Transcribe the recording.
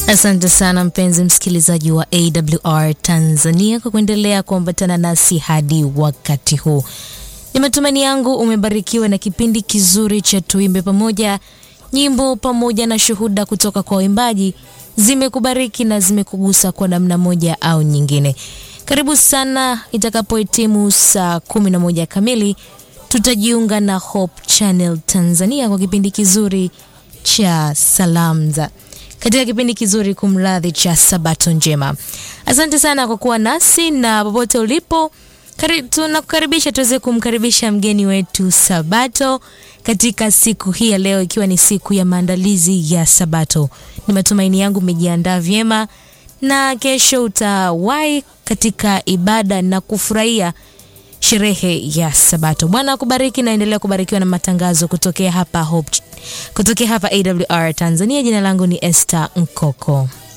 Asante sana mpenzi msikilizaji wa AWR Tanzania kwa kuendelea kuambatana nasi hadi wakati huu. Ni matumaini yangu umebarikiwa na kipindi kizuri cha Tuimbe Pamoja. Nyimbo pamoja na shuhuda kutoka kwa waimbaji zimekubariki na zimekugusa kwa namna moja au nyingine. Karibu sana. Itakapohitimu saa kumi na moja kamili, tutajiunga na Hope Channel Tanzania kwa kipindi kizuri cha Salamza katika kipindi kizuri kumradhi cha Sabato Njema. Asante sana kwa kuwa nasi na popote ulipo, tunakukaribisha tuweze kumkaribisha mgeni wetu Sabato katika siku hii ya leo, ikiwa ni siku ya maandalizi ya Sabato. Ni matumaini yangu umejiandaa vyema na kesho utawahi katika ibada na kufurahia sherehe ya Sabato. Bwana akubariki na endelea kubarikiwa na matangazo kutokea hapa Hope, kutokea hapa AWR Tanzania. Jina langu ni Esther Nkoko.